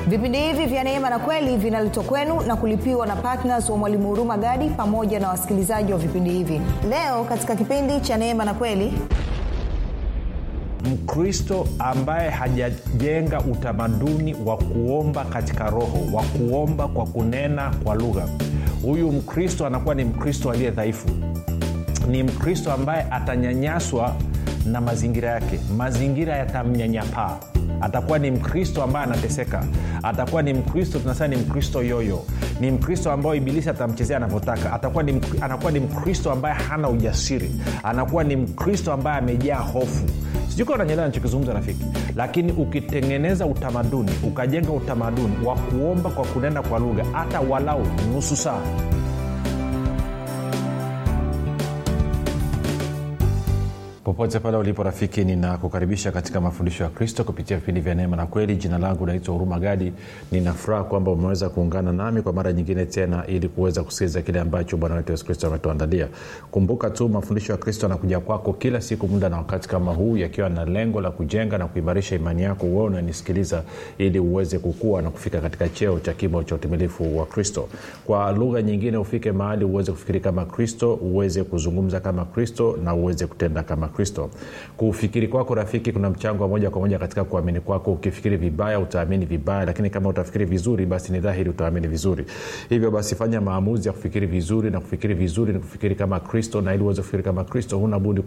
vipindi hivi vya neema na kweli vinaletwa kwenu na kulipiwa na ptns wa mwalimu huruma gadi pamoja na wasikilizaji wa vipindi hivi leo katika kipindi cha neema na kweli mkristo ambaye hajajenga utamaduni wa kuomba katika roho wa kuomba kwa kunena kwa lugha huyu mkristo anakuwa ni mkristo aliye dhaifu ni mkristo ambaye atanyanyaswa na mazingira yake mazingira yatamnyanyapaa atakuwa ni mkristo ambaye anateseka atakuwa ni mkristo tunasema ni mkristo yoyo ni mkristo ambayo ibilisi atamchezea anavyotaka atakuwa ni, anakuwa ni mkristo ambaye hana ujasiri anakuwa ni mkristo ambaye amejaa hofu sijui unanyelewa nachokizungumza rafiki lakini ukitengeneza utamaduni ukajenga utamaduni wa kuomba kwa kunena kwa lugha hata walau nusu saa popote pale ulipo rafiki ninakukaribisha katika mafundisho ya kristo kupitia vipindi vya neema na kweli jina langu naitwa huruma gadi ninafuraha kwamba umeweza kuungana nami kwa mara nyingine tena ili kuweza kusikiliza kile ambacho bwana wetu yesu kristo ametuandalia kumbuka tu mafundisho ya kristo anakuja kwako kila siku muda na wakati kama huu yakiwa na lengo la kujenga na kuimarisha imani yako uwe unanisikiliza ili uweze kukua na kufika katika cheo cha kimo cha utimilifu wa kristo kwa lugha nyingine ufike mahali uweze kufikiri kama kristo uweze kuzungumza kama kristo na uweze kutenda kama kristo kufikiri kwako rafiki kuna mchango wa moja kwa moja katika kuamini kwako ukifikiri vibaya utaamini vibaya lakini kama utafikiri vizuri basi ni dhahiri utaamini vizuri hivyo basi fanya maamuzi ya kufikiri vizuri na kufikiri vizuri ni kufikiri kama kristo na ili uweze kufikiri kama kristo huna budi